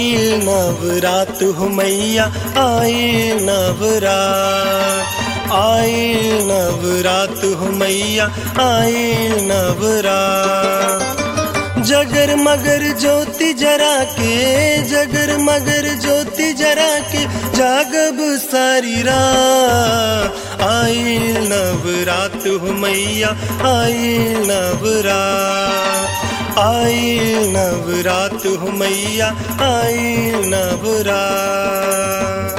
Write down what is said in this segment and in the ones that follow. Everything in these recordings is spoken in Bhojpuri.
आई नवरात हो मैया आई नवरात आई नवरात हो मैया आई नवरात जगर मगर ज्योति जरा के जगर मगर ज्योति जरा के जागब सारी रात आई नवरात हो मैया आई नवरात आई नवरात हो मैया आई नवरात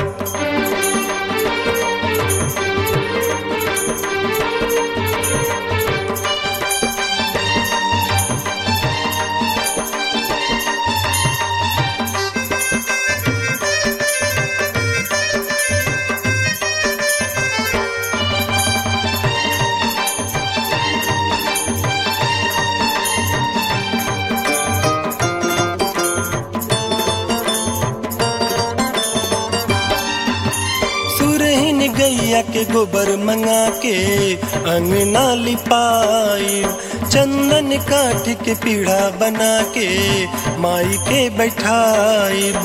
सुरहिन गैया के गोबर मंगा के अंगना लिपाई चंदन काठ के पीढ़ा बना के माई के बैठाइब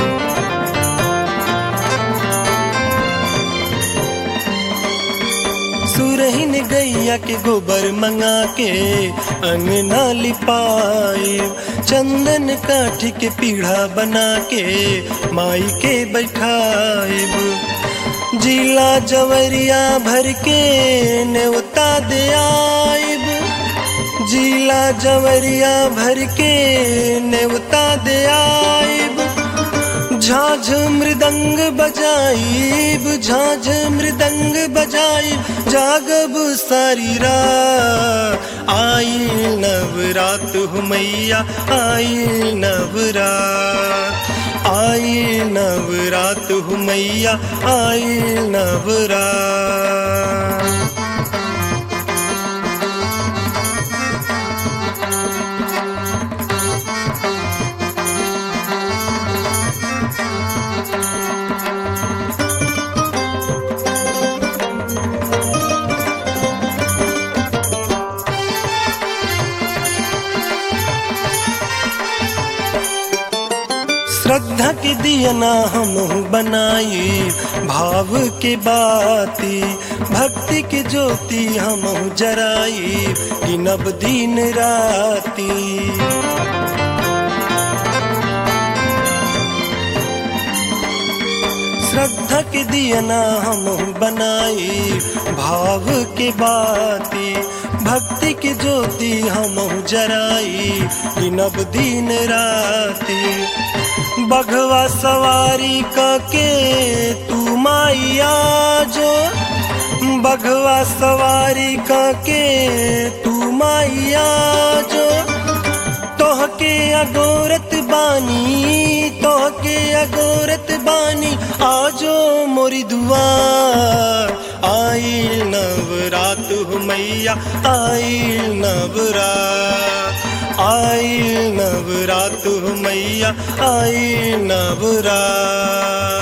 सुरहिन गैया के गोबर मंगा के अंगना लिपाई चंदन काठ के पीढ़ा बना के माई के बैठाइब जिला जवरिया भर के नेवता दे आइब जिला जवरिया भर के नेवता दे आइब झाझ मृदंग बजाइब झाझ मृदंग बजाइब जागब सारी रात आई नवरात हो मैया आई नवरात आई नवरात हो मैया आई नवरात श्रद्धा के दियना हम बनाई भाव के बाती भक्ति के ज्योति हम जराई गिनब दिन राती श्रद्धा के दियना हम बनाई भाव के बाती भक्ति के ज्योति हम जराई गिनब दिन राती बघवा सवारी के तू माइया जो बघवा सवारी के तू माइया जो तोहके अगोरत बानी तोहके अगोरत बानी आजो मोरी दुआ आई नवरात हो मैया आई नवरात आई नवरात हो मैया आई नवरात